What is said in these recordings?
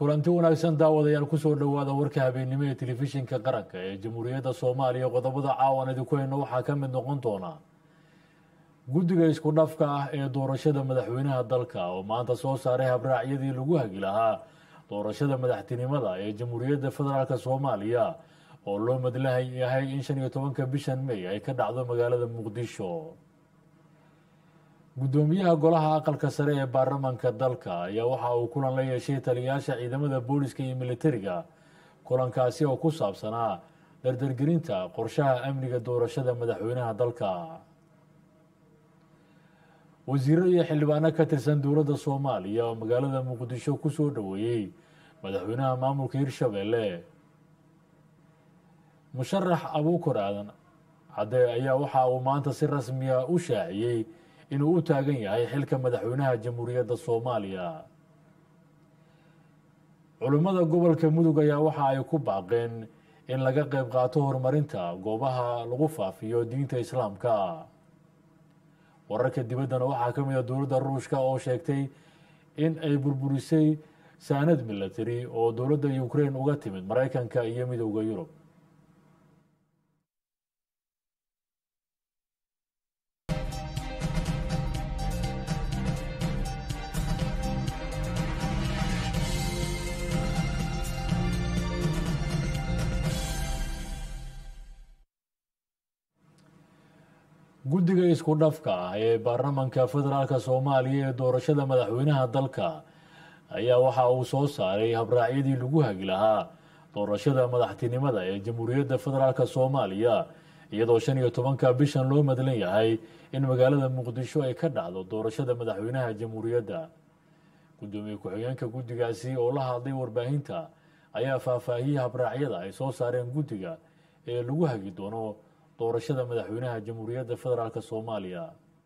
kulanti wanaagsan daawadayaal kusoo dhowaada warka habeennimo ee telefishinka qaranka ee jamhuuriyadda soomaaliya qodobada caawan idinku hayno waxaa ka mid noqon doona guddiga isku dhafka ah ee doorashada madaxweynaha dalka oo maanta soo saaray habraacyadii lagu hagi lahaa doorashada madaxtinimada ee jamhuuriyadda federaalk soomaaliya oo loo madlahay yahay in shan iyo tobanka bishan may ay ka dhacdo magaalada muqdisho guddoomiyaha golaha aqalka sare ee baarlamaanka dalka ayaa waxa uu kulan la yeeshay taliyayaasha ciidamada booliska iyo militariga kulankaasi oo ku saabsanaa dardargelinta qorshaha amniga doorashada madaxweynaha dalka wasiiro iyo xildhibaano ka tirsan dowladda soomaaliya oo magaalada muqdisho kusoo dhoweeyey madaxweynaha maamulka hirshabelle musharax abuukar aadan cadde ayaa waxa uu maanta si rasmiya u shaaciyey inuu u taagan yahay xilka madaxweynaha jamhuuriyadda soomaaliya culimmada gobolka mudug ayaa waxa ay ku baaqeen in laga qayb qaato horumarinta goobaha lagu faafiyo diinta islaamka wararka dibaddana waxaa ka mid a dowladda ruushka oo sheegtay in ay burburisay saanad milatary oo dowladda ukraine uga timid maraykanka iyo midowda yurub guddiga isku dhafka ah ee baarlamaanka federaalk soomaaliya ee doorashada madaxweynaha dalka ayaa waxa uu soo saaray habraacyadii lagu hagi lahaa doorashada madaxtinimada ee jamhuuriyadda federaalk soomaaliya iyadoo shan iyo tobanka bishan loo madlan yahay in magaalada muqdisho ay ka dhacdo doorashada madaxweynaha jamhuuriyadda guddoomiye ku-xigeenka guddigaasi oo la hadlay warbaahinta ayaa faahfaahiyey habraacyada ay soo saareen guddiga ee lagu hagi doono doorashada madaxweynaha jamhuuriyadda federaalk soomaaliya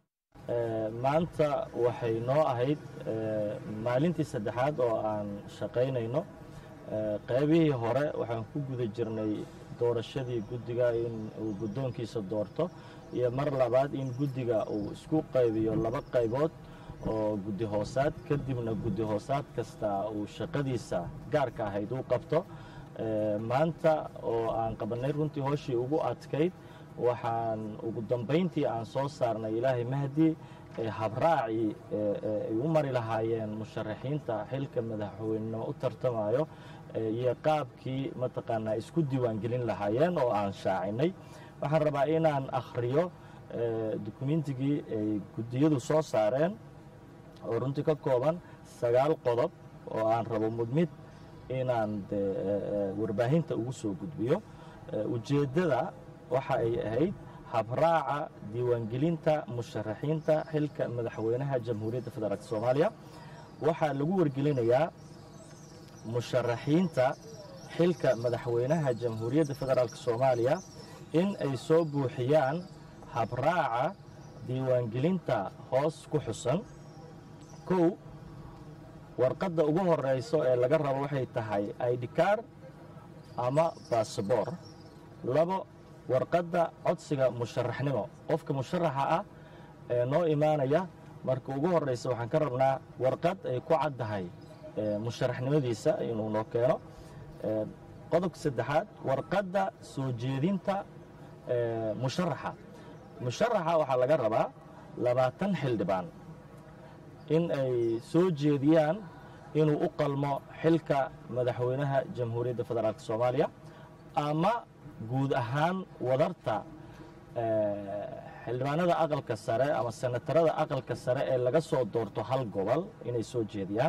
maanta waxay noo ahayd maalintii saddexaad oo aan shaqaynayno qaybihii hore waxaan ku guda jirnay doorashadii guddiga in uu guddoonkiisa doorto iyo mar labaad in guddiga uu isku qaybiyo laba qaybood oo guddi hoosaad kadibna guddi hoosaad kasta uu shaqadiisa gaarka ahayd uu qabto maanta oo aan qabanay runtii hooshii ugu adkayd waxaan ugu dambayntii aan soo saarnay ilaahay mahdi habraacii ay u mari lahaayeen musharaxiinta xilka madaxweynenimo u tartamayo iyo qaabkii mataqaanaa isku diiwaangelin lahaayeen oo aan shaacinay waxaan rabaa inaan akhriyo dukumentigii ay guddiyadu soo saareen oo runtii ka kooban sagaal qodob oo aan rabo mudmid inaan warbaahinta ugu soo gudbiyo ujeeddada waxa ay ahayd habraaca diiwaangelinta musharaxiinta xilka madaxweynaha jamhuuriyadda federaalk soomaaliya waxaa lagu wargelinayaa musharaxiinta xilka madaxweynaha jamhuuriyadda federaalk soomaaliya in ay soo buuxiyaan habraaca diiwaangelinta hoos ku xusan kow warqadda ugu horeyso ee laga rabo waxay tahay idkar ama basaboor labo warqadda codsiga musharaxnimo qofka musharaxa ah ee noo imaanaya marka ugu horeysa waxaan ka rabnaa warqad ay ku caddahay musharaxnimadiisa inuu noo keeno qodobka saddexaad warqadda soo jeedinta musharaxa musharaxa waxaa laga rabaa labaatan xildhibaan in ay soo jeediyaan inuu u qalmo xilka madaxweynaha jamhuuriyadda federaalk soomaaliya ama guud ahaan wadarta xildhibaanada aqalka sare ama senatarada aqalka sare ee laga soo doorto hal gobol inay soo jeediyaan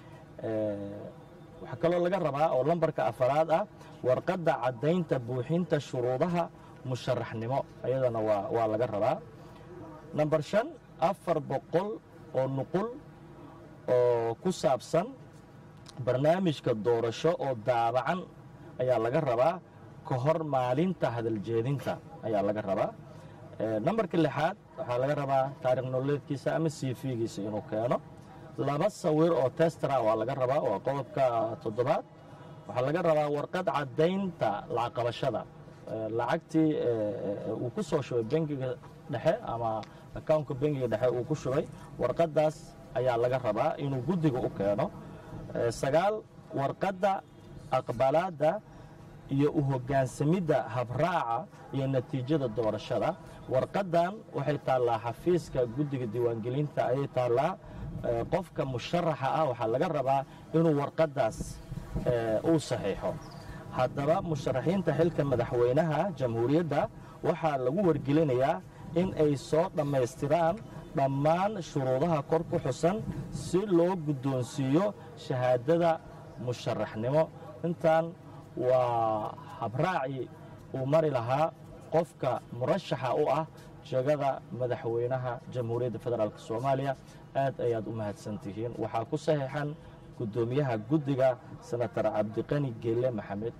waxaa kaloo laga rabaa oo lambarka afaraad ah warqadda caddaynta buuxinta shuruudaha musharaxnimo ayadana waa laga rabaa namber shan afar boqol oo nuqul oo ku saabsan barnaamijka doorasho oo daabacan ayaa laga rabaa ka hor maalinta hadaljeedinta ayaa laga rabaa nambarka lixaad waxaa laga rabaa taarikh nololeedkiisa ama cv-giisa inuu keeno laba sawir oo testara waa laga rabaa waa qodobka toddobaad waxaa laga rabaa warqad caddaynta lacaqabashada lacagtii uu ku soo shubay bangiga dhexe ama accountka bangiga dhexe uu ku shubay warqaddaas ayaa laga rabaa inuu guddiga u keeno sagaal warqadda aqbalaadda iyo u hoggaansamidda habraaca iyo natiijada doorashada warqaddan waxay taallaa xafiiska guddiga diiwaangelinta ayay taallaa qofka musharaxa ah waxaa laga rabaa inuu warqaddaas uu saxiixo haddaba musharaxiinta xilka madaxweynaha jamhuuriyadda waxaa lagu wargelinayaa in ay soo dhammaystiraan dhammaan shuruudaha kor ku xusan si loo guddoonsiiyo shahaadada musharaxnimo intaan waa habraacii uu mari lahaa qofka murashaxa u ah jegada madaxweynaha jamhuuriyadda federaalk soomaaliya aad ayaad u mahadsan tihiin waxaa ku saxiixan guddoomiyaha guddiga senatar cabdiqani geelle maxamed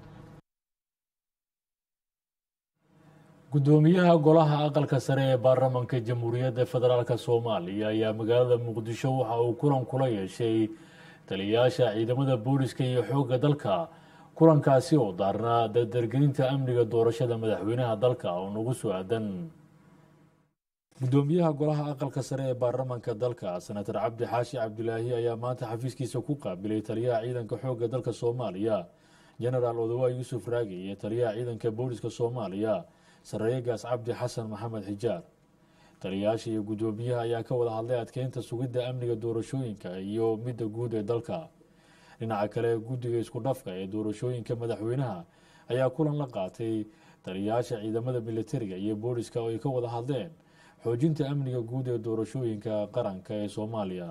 guddoomiyaha golaha aqalka sare ee baarlamaanka jamhuuriyadda federaalk soomaaliya ayaa magaalada muqdisho waxa uu kulan kula yeeshay taliyayaasha ciidamada booliska iyo xoogga dalka kulankaasi oo daarnaa dardargelinta amniga doorashada madaxweynaha dalka oo nagu soo aadan guddoomiyaha golaha aqalka sare ee baarlamaanka dalka senatar cabdi xaashi cabdilaahi ayaa maanta xafiiskiisa ku qaabilay taliyaha ciidanka xoogga dalka soomaaliya jenaraal odawa yuusuf raagi iyo taliyaha ciidanka booliska soomaaliya sareeyegaas cabdi xasan maxamed xijaar taliyayaasha iyo guddoomiyaha ayaa ka wada hadlay adkeynta sugidda amniga doorashooyinka iyo midda guud ee dalka dhinaca kale guddiga isku dhafka ee doorashooyinka madaxweynaha ayaa kulan la qaatay taliyayaasha ciidamada militariga iyo booliska oo ay ka wada hadleen xoojinta amniga guud ee doorashooyinka qaranka ee soomaaliya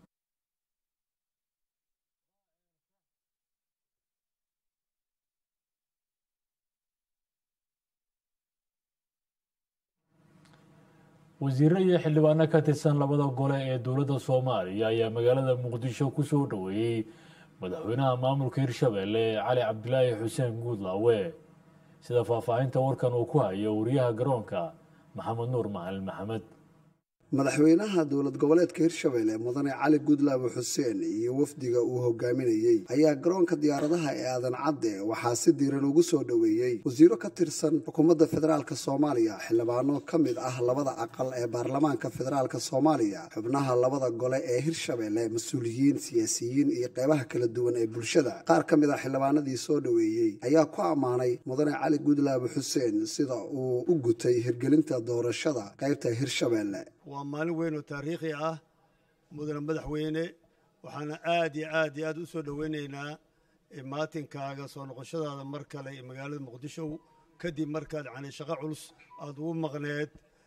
wasiiro iyo xildhibaano ka tirsan labada gole ee dowladda soomaaliya ayaa magaalada muqdisho ku soo dhoweeyey madaxweynaha maamulka hirshabeelle cali cabdilaahi xuseen guudlaawe sida faahfaahinta warkan uu ku hayo wariyaha garoonka maxamed nuur macalin maxamed madaxweynaha dowlad goboleedka hirshabelle mudane cali gudlaawe xuseen iyo wafdiga uu hogaaminayey ayaa garoonka diyaaradaha ee aadan cadde waxaa si diiran ugu soo dhoweeyey wasiiro ka tirsan xukuumadda federaalk soomaaliya xildhibaano ka mid ah labada aqal ee baarlamaanka federaalk soomaaliya xubnaha labada gole ee hirshabelle mas-uuliyiin siyaasiyiin iyo qeybaha kala duwan ee bulshada qaar ka mid ah xildhibaanadii soo dhoweeyey ayaa ku ammaanay mudane cali gudlaawe xuseen sida uu u gutay hirgelinta doorashada qeybta hirshabelle waa maalin weyn oo taariikhi ah mudane madaxweyne waxaana aad iyo aad iyo aad u soo dhoweynaynaa maatinkaaga soo noqoshadaada mar kale ee magaalada muqdisho kadib markaad yani shaqo culus aada ugu maqneed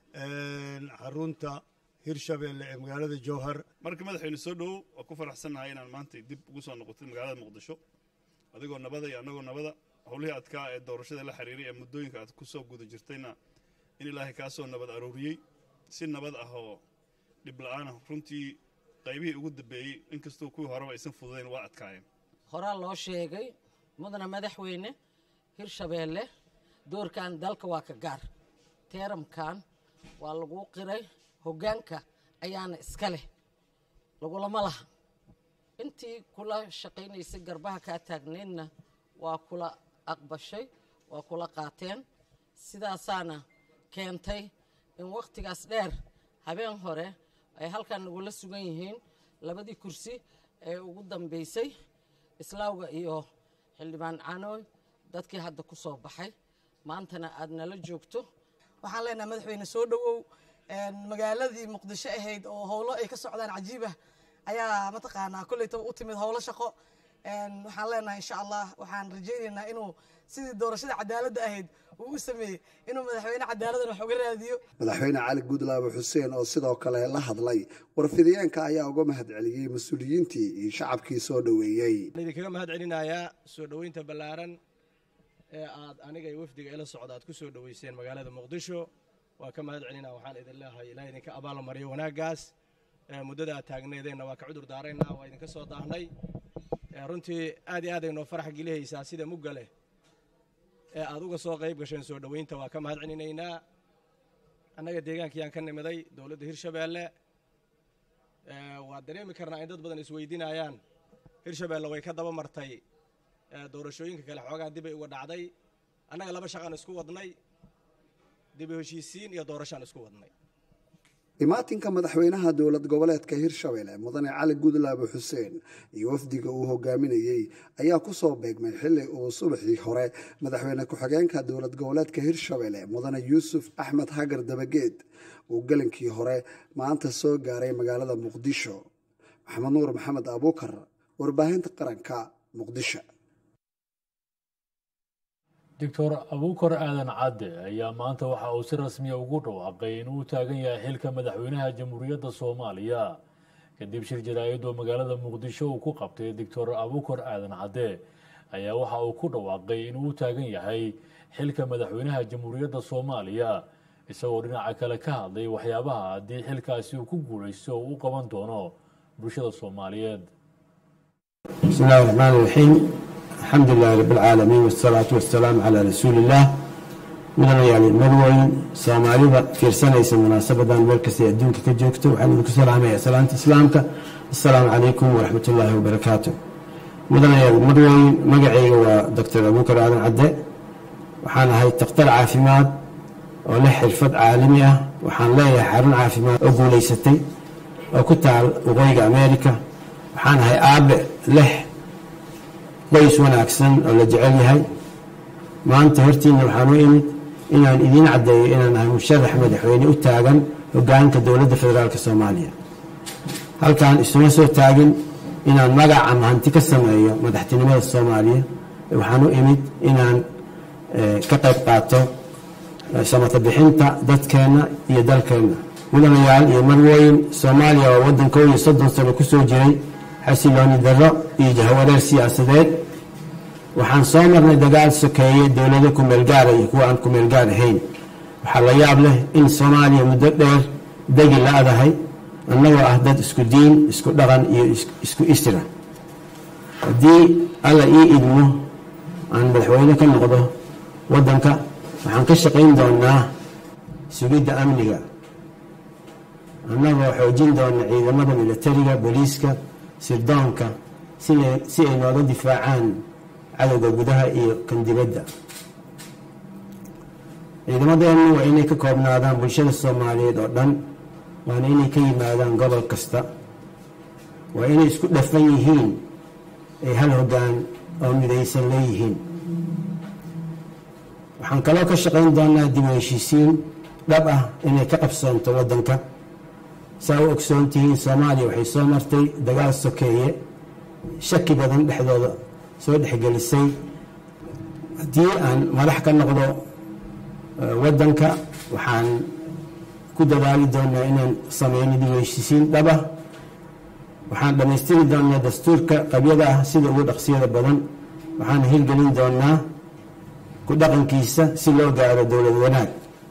xarunta hirshabeelle ee magaalada jowhar marka madaxweyne soo dhowow waa ku faraxsannahay inaan maanta dib ugu soo noqotay magaalada muqdisho adigoo nabada iyo annagoo nabada howlihii adkaa ee doorashada la xiriiray ee muddooyinka aad ku soo guda jirtayna in ilaahay kaa soo nabad arooriyey si nabad ah oo dhib la-aana runtii qaybihii ugu dambeeyey inkastoo kuwii horeba aysan fududayn waa adkaayeen horaa loo sheegay mudana madaxweyne hirshabeelle doorkan dalka waa ka gaar teeramkan waa lagu qiray hoggaanka ayaana iska leh lagulama laha intii kula shaqaynaysay garbaha kaa taagneydna waa kula aqbashay waa kula qaateen sidaasaana keentay in wakhtigaas dheer habeen hore ay halkan nagula sugan yihiin labadii kursi ee ugu dambaysay islaawga iyo xildhibaan canooy dadkii hadda ku soo baxay maantana aad nala joogto waxaan leenahay madaxweyne soo dhowow magaaladii muqdisho ahayd oo howlo ay ka socdaan cajiibah ayaa mataqaanaa kolleytaba u timid howlo shaqo waxaan leenahay insha allah waxaan rajaynaynaa inuu sidii doorashada cadaaladda ahayd uu u sameeyey inuu madaxweyne cadaaladdan wax uga raadiyo madaxweyne cali gudlaawe xuseen oo sidoo kale la hadlay warfidiyeenka ayaa uga mahad celiyey mas-uuliyiintii iyo shacabkii soo dhoweeyey idinkaga mahad celinayaa soo dhoweynta ballaaran ee aad aniga iyo wafdiga ila socda aad ku soo dhoweyseen magaalada muqdisho waa ka mahad celinaa waxaan idin leehay ilaa idinka abaalmariyo wanaaggaas muddada aad taagneedeenna waa ka cudur daaraynaa waa idinka soo daahnay runtii aad iyo aad ay noo farax gelihaysaa sida mugga leh ee aad uga soo qayb gasheen soo dhoweynta waa ka mahad celinaynaa annaga deegaankayaan ka nimiday dowladda hirshabeelle waa dareemi karnaa in dad badan isweydiinayaan hirshabeelle way ka daba martay doorashooyinka kale xoogaa dibay uga dhacday annaga laba shaqaan isku wadnay dibu heshiisiin iyo doorashaan isku wadnay imaatinka madaxweynaha dowlad goboleedka hirshabelle mudane cali gudlaabe xuseen iyo wafdiga uu hogaaminayey ayaa kusoo beegmay xili uu subaxii hore madaxweyne ku-xigeenka dowlad goboleedka hirshabelle mudane yuusuf axmed hagar dabageed uu gelinkii hore maanta soo gaaray magaalada muqdisho maxamed nuur maxamed abuukar warbaahinta qaranka muqdisho doctor abuukar aadan cadde ayaa maanta waxa uu si rasmiya ugu dhawaaqay inuu taagan yahay xilka madaxweynaha jamhuuriyadda soomaaliya kadib shir jaraa'id oo magaalada muqdisho uu ku qabtay doctor abuukar aadan cadde ayaa waxa uu ku dhawaaqay inuu taagan yahay xilka madaxweynaha jamhuuriyadda soomaaliya isagoo dhinaca kale ka hadlay waxyaabaha haddii xilkaasi uu ku guulaysto uu u qaban doono bulshada soomaaliyeed بسم الله الرحمن الرحيم الحمد لله رب العالمين والصلاة والسلام على رسول الله مدن يعني مدوين سوماليدا fiirsanaysa munaasabadan meel kasta ee adduunka ka joogto waxaan idinku salaamaya salaanta islaamka assalaamu calaykum waraxmat ullaahi wabarakaatu mudanayaal madweyn magacayga waa doctor abuukar aadan cadde waxaan ahay takhtar caafimaad oo leh xirfad caalami ah waxaan leeyahay xarun caafimaad oo guulaysatay oo ku taal waqooyiga america waxaan ahay aabe leh qoys wanaagsan oo la jecel yahay maanta hortiina waxaan u imid inaan idiin caddeeyo inaan ahay musharax madaxweyne u taagan hogaanka dowladda federaalk soomaaliya halkaan isuma soo taagin inaan magac ama hanti ka sameeyo madaxtinimada soomaaliya waxaan u imid inaan ka qayb qaato samata bixinta dadkeenna iyo dalkeenna mudanayaal iyo marwooyin soomaaliya waa waddan kow iyo soddon sano kusoo jiray xasilooni darro iyo jahwareer siyaasadeed waxaan soo marnay dagaal sokeeye dowlado kumeelgaara iyo kuwa aan kumeelgaar ahayn waxaa la yaab leh in soomaaliya muddo dheer degi la-dahay annagoo ah dad isku diin isku dhaqan iyo isku isra haddii alla ii idmo aan madaxweyne ka noqdo waddanka waxaan ka shaqayn doonaa sugidda amniga annagoo xoojin doona ciidamada militariga booliiska sirdoonka si ay nooga difaacaan cadowga gudaha iyo kan dibadda ciidamadeennu waa inay ka koobnaadaan bulshada soomaaliyeed oo dhan waana inay ka yimaadaan gobol kasta waa inay isku dhafan yihiin ay hal hoggaan oo midaysan leeyihiin waxaan kaloo ka shaqayn doonaa dib u heshiisiin dhab ah inay ka qabsoonto waddanka saa u ogsoon tihiin soomaaliya waxay soo martay dagaal sokeeye shaki badan dhexdooda soo dhexgelisay haddii aan madax ka noqdo waddanka waxaan ku dadaali doonaa inaan sameyno dib u heshiisiin dhaba waxaan dhammaystiri doonaa dastuurka qabyada ah sida ugu dhaqsiyada badan waxaan hirgelin doonaa ku dhaqankiisa si loo gaaro dowlad wanaag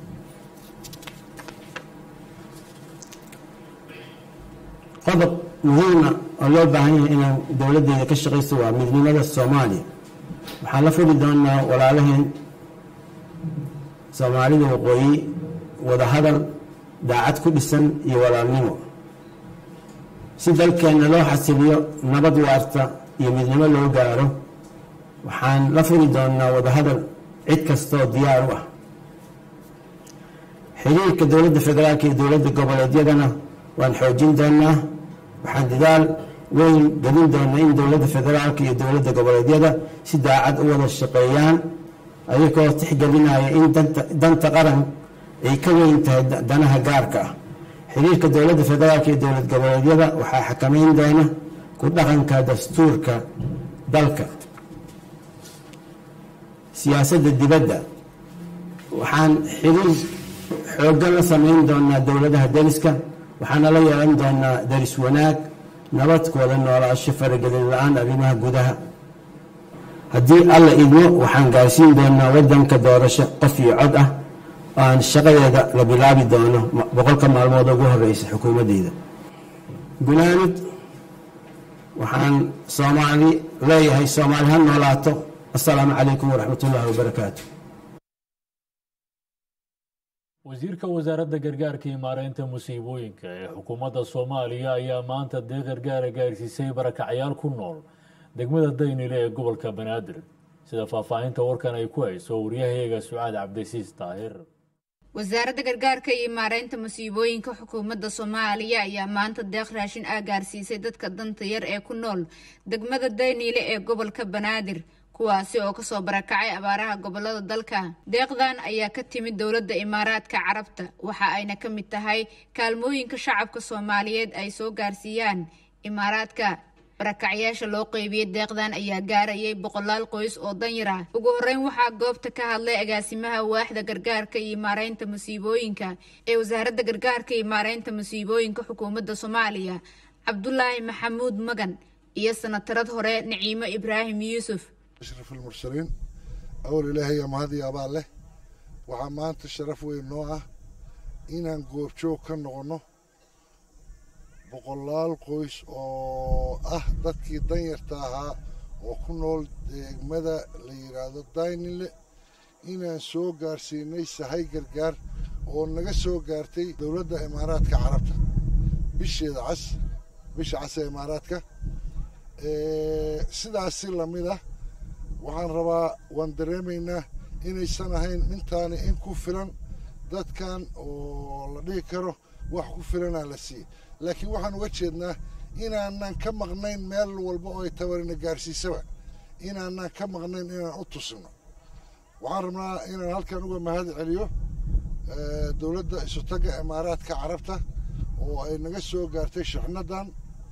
qodob muhiima oo loo baahan yahay inaan dowladdeeda ka shaqayso waa midnimada soomaaliya waxaan la furi doonaa walaalaheen soomaalida waqooyi wadahadal daacad ku dhisan iyo walaalnimo si dalkeenna loo xasiliyo nabad waarta iyo midnimo loo gaaro waxaan la furi doonaa wadahadal cid kastaoo diyaar u ah xiriirka dowladda federaalk iyo dowladda goboleedyadana waan xoojin doonaa waxaan dadaal weyn gelin doonaa in dowladda federaalka iyo dowladda goboleedyada si daacad u wada shaqeeyaan ayagoo tixgelinaya in danta qaran ay ka weyn tahay danaha gaarka ah xiriirka dowladda federaalka iyo dowlad goboleedyada waxaa xakameyn doona ku dhaqanka dastuurka dalka siyaasadda dibadda waxaan xiriir xooggan la sameyn doonaa dowladaha deriska waxaana la yeelan doonaa deris wanaag nabad kuwada noolaasho faragelin la-aan arrimaha gudaha haddii alla idmo waxaan gaarsiin doonaa waddanka doorasho qof iyo cod ah oo aan shaqadeeda la bilaabi doono boqolka maalmood ugu horeysa xukuumaddeyda gunaanud waxaan soomaali leeyahay soomaali ha noolaato assalaamu calaykum waraxmat ullaahi wabarakaatu wasiirka wasaaradda gargaarka iyo maareynta musiibooyinka ee xukuumadda soomaaliya ayaa maanta dee gargaara gaarsiisay barakacyaal ku nool degmada daynile ee gobolka banaadir sida faahfaahinta warkan ay ku hayso waryahayaga sucaad cabdisiis daahir wasaaradda gargaarka iyo maareynta masiibooyinka xukuumadda soomaaliya ayaa maanta deeq raashin ah gaarsiisay dadka danta yar ee ku nool degmada dayniile ee gobolka banaadir kuwaasi oo kasoo barakacay abaaraha gobolada dalka deeqdan ayaa ka timid dowladda imaaraadka carabta waxa ayna ka mid tahay kaalmooyinka shacabka soomaaliyeed ay soo gaarsiiyaan imaaraadka barakacyaasha loo qeybiyey deeqdan ayaa gaarayay boqolaal qoys oo danyar ah ugu horeyn waxaa goobta ka hadlay agaasimaha waaxda gargaarka iyo maareynta masiibooyinka ee wasaaradda gargaarka iyo maareynta masiibooyinka xukuumadda soomaaliya cabdulaahi maxamuud magan iyo sanatarad hore naciimo ibraahim yuusuf ashraf almursaliin awal ilaahay mahad iyo abaal leh waxaa maanta sharaf weyn noo ah inaan goobjoog ka noqonno boqolaal qoys oo ah dadkii danyarta ahaa oo ku nool degmada la yidhaahdo daynile inaan soo gaarsiinay sahay gargaar oo naga soo gaartay dowladda imaaraadka carabta bisheeda cas bisha cas ee imaaraadka sidaasi lamid ah waxaan rabaa waan dareemaynaa inaysan ahayn intaani in ku filan dadkan oo la dhihi karo wax ku filanaa la siiyey laakiin waxaan uga jeednaa inaanan ka maqnayn meel walba oo ay tabarina gaarsiisaba inaanan ka maqnayn inaan u tusino waxaan rabnaa inaan halkan uga mahad celiyo dowladda isutaga imaaraadka carabta oo ay naga soo gaartay shixnadan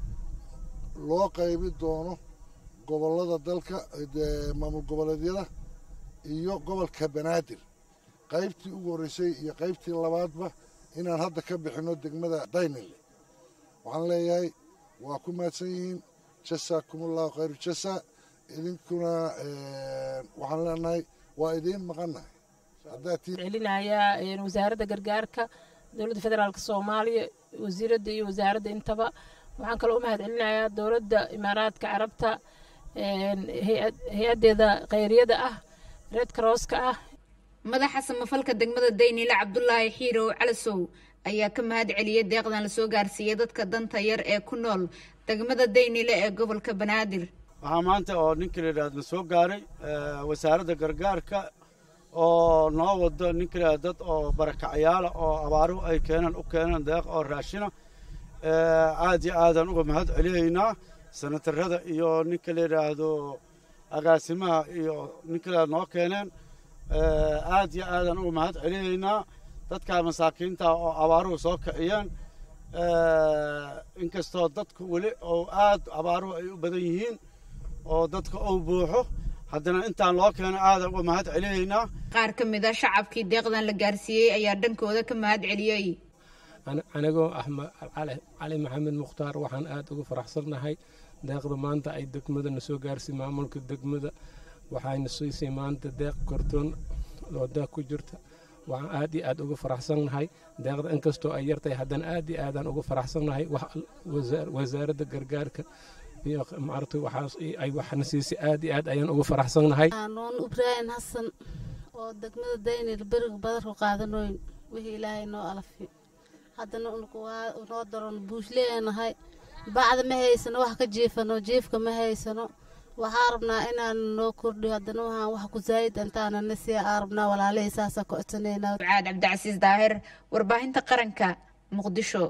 loo qaybi doono gobollada dalka maamul goboleedyada iyo gobolka banaadir qaybtii ugu horreysay iyo qaybtii labaadba inaan hadda ka bixinno degmada daynile waxaan leeyahay waa ku mahadsan yihiin jasaakumullahu khayru jasa idinkuna waxaan leenahay waa idiin maqannahay celinayaa wasaaradda gargaarka dowladda federaalk soomaaliya wasiiradda iyo wasaaradda intaba waxaan kaloo u mahad celinayaa dowladda imaaraadka carabta hay-addeeda khayriyada ah red crosska ah madaxa samafalka degmada dayniile cabdulaahi xiirow calasow ayaa ka mahad celiyay deeqdan lasoo gaarsiiyey dadka danta yar ee ku nool degmada daynile ee gobolka banaadir waxaa maanta oo ninka la yidhahdo na soo gaaray wasaaradda gargaarka oo noo wado ninka la yidhahdo dad oo barakacyaala oo abaaruhu ay keenaan u keenaan deeq oo raashina aad iyo aadaan uga mahad celiyaynaa sanatarada iyo ninka la yidhaahdo agaasimaha iyo ninka la noo keeneen aad iyo aadaan uga mahad celiyaynaa dadka masaakiinta oo abaaruhu soo kiciyeen inkastoo dadku weli oo aad abaaruhu ay u badan yihiin oo dadka uu buuxo haddana intaan loo keeno aadan uga mahad celiyaynaa qaar ka mid a shacabkii deeqdan la gaarsiiyey ayaa dhankooda ka mahad celiyey anigoo ah cali maxamed mukhtaar waxaan aad uga faraxsannahay deeqda maanta ay degmadana soo gaarsiy maamulka degmada waxayna siisay maanta deeq kortoon oo deeq ku jirta waxaan aad iyo aad uga faraxsannahay deeqda inkastoo ay yartahay haddana aad iyo aadaan uga faraxsannahay wasaaradda gargaarka iyo maaragtay waxaas ay waxna siisay aad iyo aad ayaan uga faraxsannahay noon ibraahim xasan oo degmada daynir beriga badarku qaadanoyn wixii ilaahay noo alafi haddana noo daron buushleenahay bacda ma haysano wax ka jiifano jiifka ma haysano waxaa rabnaa inaan noo kordhiyo haddana waxaan wax ku zaayid intaanana sii aa rabnaa walaalihii saasa ka codsanaynaa ducaad cabdicasiis daahir warbaahinta qaranka muqdisho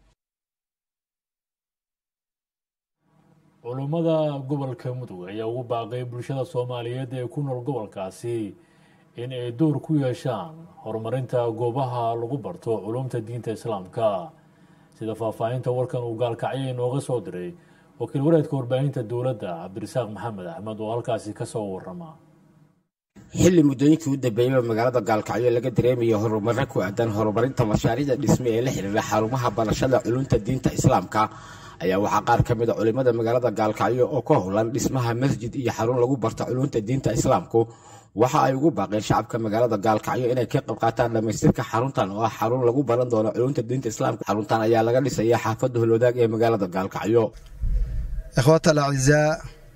culummada gobolka mudug ayaa ugu baaqay bulshada soomaaliyeed ee ku nool gobolkaasi in ay door ku yeeshaan horumarinta goobaha lagu barto culumta diinta islaamka sida faahfaahinta warkan uu gaalkacyo inooga soo diray wakiil wareedka warbaahinta dowladda cabdirasaaq maxamed axmed oo halkaasi ka soo warrama xilli muddooyinkii u dambeeyeyba magaalada gaalkacyo laga dareemayo horumarro ku aadan horumarinta mashaariicda dhisme ee la xiriira xarumaha barashada culumta diinta islaamka ayaa waxaa qaar ka mid a culimmada magaalada gaalkacyo oo ka howlan dhismaha masjid iyo xarun lagu barta culumta diinta islaamku waxa ay ugu baaqeen shacabka magaalada gaalkacyo inay ka qayb qaataan dhammaystirka xaruntan oo ah xarun lagu baran doono culumta diinta islaamka xaruntan ayaa laga dhisaya xaafadda holwadaag ee magaalada gaalkacyo ikhwaata alacizaa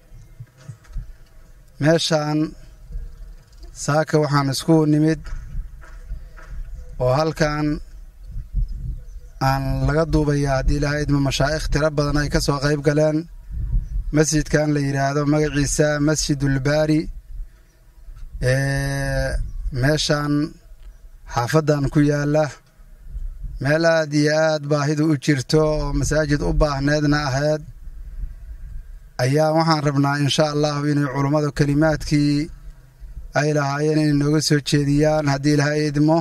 meeshaan saaka waxaan isku nimid oo halkan aan laga duubayaa haddii ilaahay idmo mashaa'ikh tiro badan ay ka soo qayb galeen masjidkan la yidhaahdo magaciisa masjidulbaari meeshaan xaafadan ku yaala meel aad iyo aad baahidu u jirto oo masaajid u baahneedna ahayd ayaa waxaan rabnaa insha allahu inay culummadu kelimaadkii ay lahaayeen inay nooga soo jeediyaan haddii ilahay idmo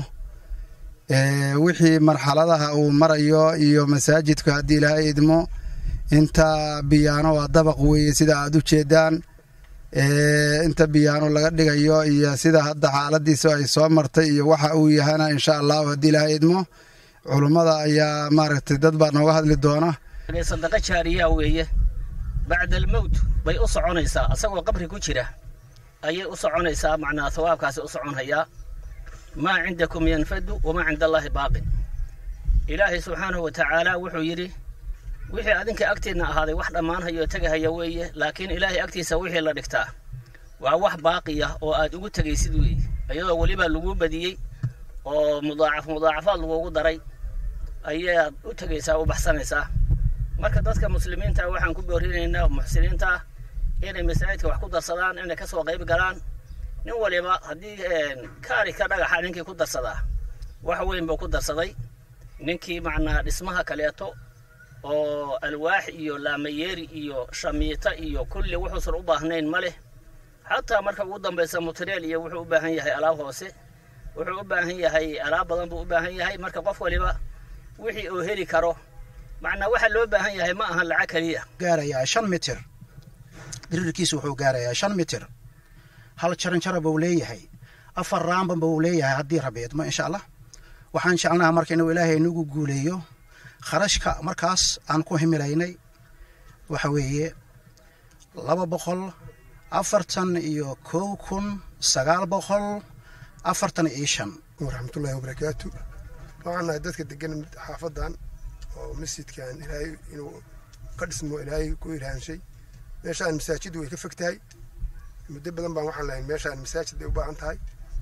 wixii marxaladaha uu marayo iyo masaajidku haddii ilaahay idmo inta biyaano waa dabaq weeye sida aad u jeedaan inta biyaano laga dhigayo iyo sida hadda xaaladiisa ay soo martay iyo waxa uu yahana insha allahu haddii ilaahay idmo culummada ayaa maaragtay dad baa nooga hadli doona sadaqa jaariya weeye bacda almowt bay u soconaysaa asagoo qabri ku jira ayay u soconaysaa macnaa hawaabkaasi u soconhayaa maa cindakum yanfadu wamaa cinda allaahi baaqin ilaahay subxaanahu wa tacaala wuxuu yidhi wixii adinka agtiinna ahaaday wax dhammaanhayo tegahaya weeye laakiin ilaahay agtiisa wixii la dhigtaa waa wax baaqiya oo aad ugu tegaysid weeye iyadoo weliba lagu badiyey oo mudaacaf mudaacafaad lagugu daray ayaad u tegaysaa u baxsanaysaa marka dadka muslimiinta waxaan ku boorinaynaa muxsiniinta ah inay masaajidka wax ku darsadaan inay ka soo qayb galaan nin waliba haddii kaari ka dhagaxa ninkii ku darsadaa wax weyn buu ku darsaday ninkii macnaa dhismaha kaleeto oo alwaax iyo laamayeeri iyo shamiita iyo kulli wuxuusan u baahnayn ma leh xataa marka ugu dambaysa mutreel iyo wuxuu u baahan yahay alaab hoose wuxuu u baahan yahay alaab badan buu u baahan yahay marka qof waliba wixii uu heli karo macnaa waxa loo baahan yahay ma ahan lacag keliya gaarayaa shan mitir dirirkiisu wuxuu gaarayaa shan mitir hal jaranjara buu leeyahay afar raamba buu leeyahay haddii rabeedmo insha allah waxaan jecelnaha marka inuu ilaahay nagu guuleeyo kharashka markaas aan ku himilaynay waxa weeye laba boqol afartan iyo kow kun sagaal boqol afartan iyo shan waraxmatullaahi wabarakaatu waxaan nahay dadka degan xaafadan oo masjidkan ilaahay inuu ka dhismo ilaahay ku ilhaanshay meeshaan masaajiddu way ka fog tahay muddo badan baan waxaan lahayn meeshaan masaajid bay u baahan tahay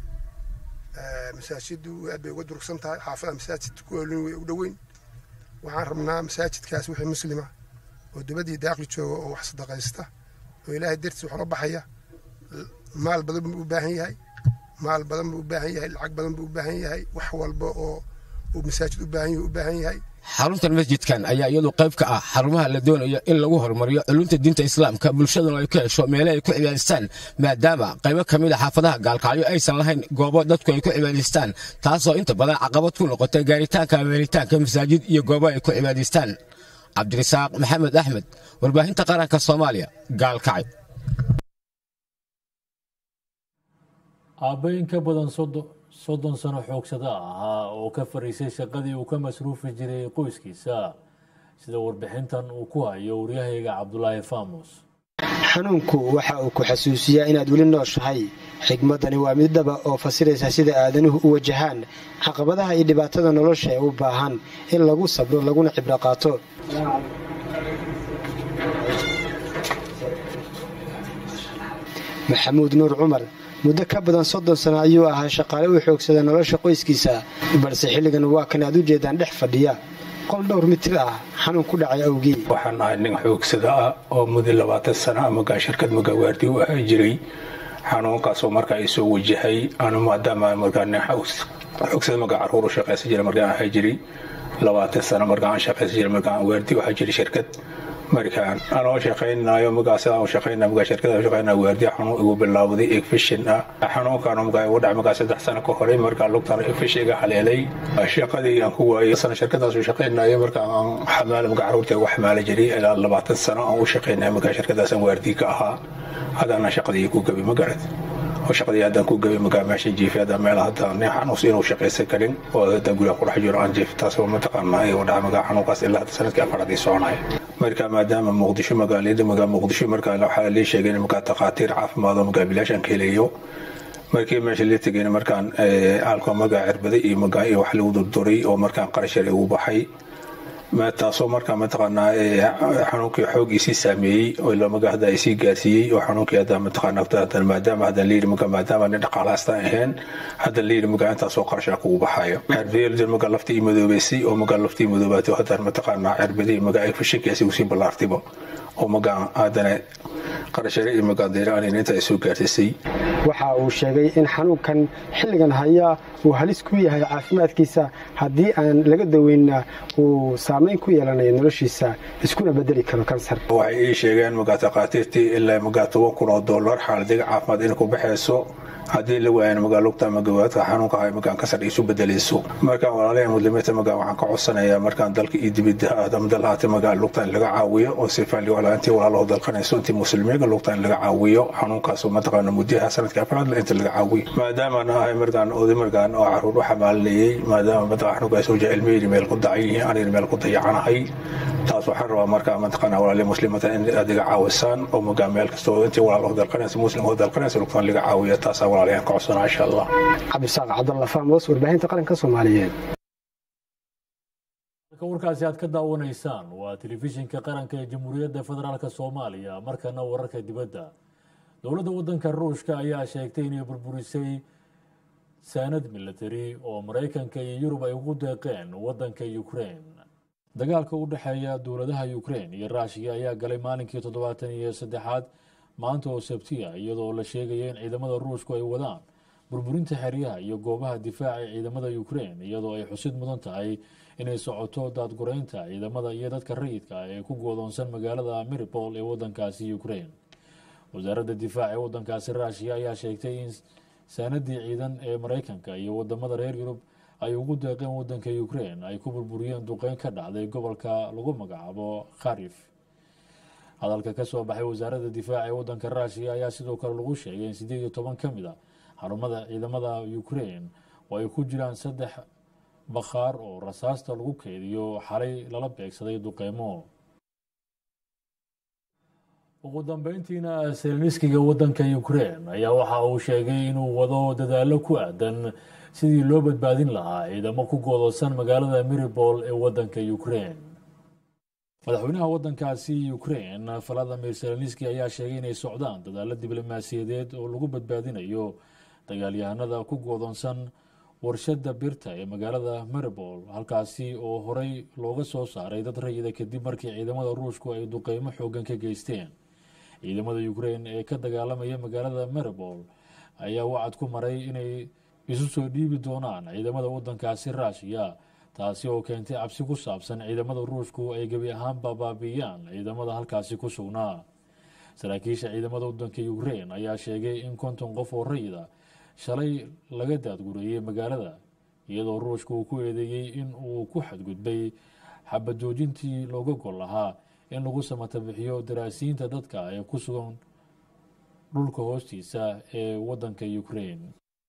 masaajiddu aad bay uga durugsan tahay xaafada masaajid ku olin way u dhoweyn waxaan rabnaa masaajidkaas wixii muslima oo dibadii daaqli jooga oo wax sadaqaysta oo ilaahay dartiis wax la baxaya maal badan buu u baahan yahay maal badan buu u baahan yahay lacag badan buu u baahan yahay wax walba oo uu masaajid u baahan yahay u baahan yahay xaruntan masjidkan ayaa iyadu qayb ka ah xarumaha la doonayo in lagu horumariyo culunta diinta islaamka bulshaduna ay ku hesho meele ay ku cibaadaystaan maadaama qaybo ka mid a xaafadaha gaalkacyo aysan lahayn goobo dadku ay ku cibaadaystaan taasoo inta badan caqabad ku noqotay gaaritaanka meelitaanka masaajid iyo goobo ay ku cibaadaystaan cabdirasaaq maxamed axmed warbaahinta qaranka soomaaliya gaalkacyo aabbe in ka badan soddon sano xoogsada ahaa oo ka fariisay shaqadii uu ka masruufi jiray qoyskiisa sida warbixintan uu ku hayo waryahayga cabdulaahi faamus xanuunku waxa uu ku xasuusiyaa inaad weli nooshahay xigmaddani waa mid dhaba oo fasiraysa sida aadanuhu u wajahaan caqabadaha iyo dhibaatada nolosha ee u baahan in lagu sabro laguna cibro qaato maxamuud nuur cumar muddo ka badan soddon sano ayuu ahaa shaqaale u xoogsada nolosha qoyskiisa balse xilligan waa kan aad u jeedaan dhex fadhiya qol dhowr mitir ah xanuun ku dhacay awgii waxaan ahay nin xoogsada ah oo muddo labaatan sano amagaa shirkad magaawaardi u ahaa jiray xanuunkaasoo markaa i soo wajahay anu maadaama markaa nin xoogsada magaa caruur u shaqaysan jira markaan ahaa jiray labaatan sano markaan aan shaqaysan jira markaan waardi u ahaa jiray shirkad markaan anoo shaqaynayo magaas aan shaqaynaa magaa shirkada shaqaynaa waardiya xanuun igu bilaawday egfishin ah xanuunkaan magaa igu dhacay magaa saddex sano ka horey markaa lugtaan egfish iga haleelay shaqadii aan ku waayay sana shirkadaasu shaqaynayo markaa aan xamaala magaa caruurta ugu xamaala jiray ilaa labaatan sano aan u shaqaynaya magaa shirkadaasaan waardiya ka ahaa hadaana shaqadii ku gabay magarad oo shaqadii haddaan ku gabay magaa meesha jiifay haddaan meel hadda nin xanuus inuu shaqaysan karin oo haddaan guriga ku dhex jiro aan jiif taasoo mataqaanaa igu dhaca magaa xanuunkaas ilaa hadda sanadkii afaraadii soconaya marka maadaama muqdisho magaalada magaa muqdisho markaa waxaa lii sheegay in markaa takhaatiir caafimaad oo magaa bilaashaan ka helayo markii meesha la tegayna markaan alko magaa cirbaday iyo magaa iyo wax lagu durduray oo markaan qarashar igu baxay taasoo markaa mataqaanaa xanuunkii xoogiisii saameeyey oo ilamaga hadda isii gaarsiiyey oo xanuunkii hadda mataqaanaa hadda maadaama hadda layidhi maga maadaama nin dhaqaalaasta ahayn hadda layidhi maga intaasoo qarashaa kugu baxayo cirbadii maga laftii madoobeysay oo maga laftii madoobaatay hadda mataqaanaa cirbadii maga ay fashinkaasi usii ballaartibo oo maga haddana qarashare iyo magaadiira anina inta ay soo gaarsiisay waxa uu sheegay in xanuunkan xilligan haya uu halis ku yahay caafimaadkiisa haddii aan laga daweynna uu saamayn ku yeelanayo noloshiisa iskuna bedeli karo kansar waxay ii sheegeen magaa takhaatiirtii ilaa magaa toban kun oo dollar xaaladiga caafimaad inay ku baxayso haddii la waayana magaa lugta ama gawaadka xanuunka ay magaan kasar isu bedelayso markaan walaalaha muslimiinta magaa waxaan ka codsanayaa markaan dalka iyo dibidda ama dal haata magaa lugta in laga caawiyo oo sifaan walaaintii walaalaho dalqanayso intii muslimiinka lugta in laga caawiyo xanuunkaas mataqaana muddaha sanadka afraad inta laga caawiyo maadaama ahay markaan oday markaan oo caruur u xamaalinayay maadaama mataqaa xanuunkaas oo ilmihii meel ku dacan yihiin anina meel ku dayacanahay taas waxaan rabaa markaa mataqaana walaalihi muslimiinta in aad iga caawisaan oo magaa meel kasta oo intii walaalaho dalqanaysa muslimho dalqanaysa lugtan laga caawiyo taasaa walaalayahan ka codsanaa insha allah cabdisaaq cabdalla faamos warbaahinta qaranka soomaaliyeed marka warkaasi aad ka daawanaysaan waa telefishinka qaranka ee jamhuuriyadda federaalk soomaaliya markana wararka dibadda dowladda waddanka ruushka ayaa sheegtay inay burburisay saanad military oo maraykanka iyo yurub ay ugu deeqeen waddanka ukrain dagaalka u dhexeeya dowladaha ukrain iyo ruushiya ayaa galay maalinkii toddobaatan iyo saddexaad maanta oo sabtiya iyadoo la sheegaya in ciidamada ruushku ay wadaan burburinta xeryaha iyo goobaha difaaca ee ciidamada ukrain iyadoo ay xusid mudan tahay inay socoto daadgureynta ciidamada iyo dadka rayidka ah ee ku goodoonsan magaalada miripol ee wadankaasi ukrain wasaaradda difaaca ee wadankaasi ruushiya ayaa sheegtay in saanadii ciidan ee maraykanka iyo wadamada reer yurub ay ugu deeqeen wadanka ukrain ay ku burburiyeen duqeyn ka dhacday gobolka lagu magacaabo kharif hadalka ka soo baxay wasaaradda difaaca ee wadanka ruushiya ayaa sidoo kale lagu sheegay in sideed iyo toban ka mid a xarumada ciidamada ukrain oo ay ku jiraan saddex bakhaar oo rasaasta lagu keydiyo xalay lala beegsaday duqeymo ugu dambeyntiina selniskiga wadanka ukrain ayaa waxa uu sheegay inuu wado dadaalo ku aadan sidii loo badbaadin lahaa ciidamo ku goodoosan magaalada miripol ee wadanka ukrain madaxweynaha wadankaasi ukrain valadimir selniski ayaa sheegay inay socdaan dadaalo diblomaasiyadeed oo lagu badbaadinayo dagaalyahanada ku goodoonsan warshada birta ee magaalada maribol halkaasi oo horey looga soo saaray dad rayida kadib markii ciidamada ruushku ay duqeymo xoogan ka geysteen ciidamada ukrain ee ka dagaalamaya magaalada maribol ayaa wacad ku maray inay isu soo dhiibi doonaan ciidamada wadankaasi ruushiya taasi oo keentay cabsi ku saabsan ciidamada ruushku ay gebi ahaanba baabiiyaan ciidamada halkaasi ku sugnaa saraakiisha ciidamada wadanka ukrain ayaa sheegay in konton qof oo rayida shalay laga daadgureeyey magaalada iyadoo ruushka uu ku eedeeyey in uu ku xadgudbay xabajoojintii looga gol lahaa in lagu samatabixiyo daraasiinta dadka ee ku sugan dhulka hoostiisa ee wadanka ukrain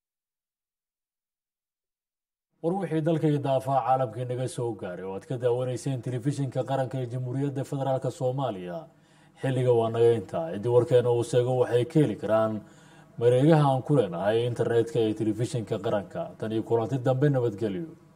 war wixii dalkay daafaa caalamkii naga soo gaaray oo aad ka daawanayseen telefishinka qaranka ee jamhuuriyadda federaalk soomaaliya xilliga waa naga intaa ciddii warkeena uu sheego waxay ka heli karaan mareegaha aan ku leenahay internetka ee telefishinka qaranka tan iyo kulanti dambe nabadgelyo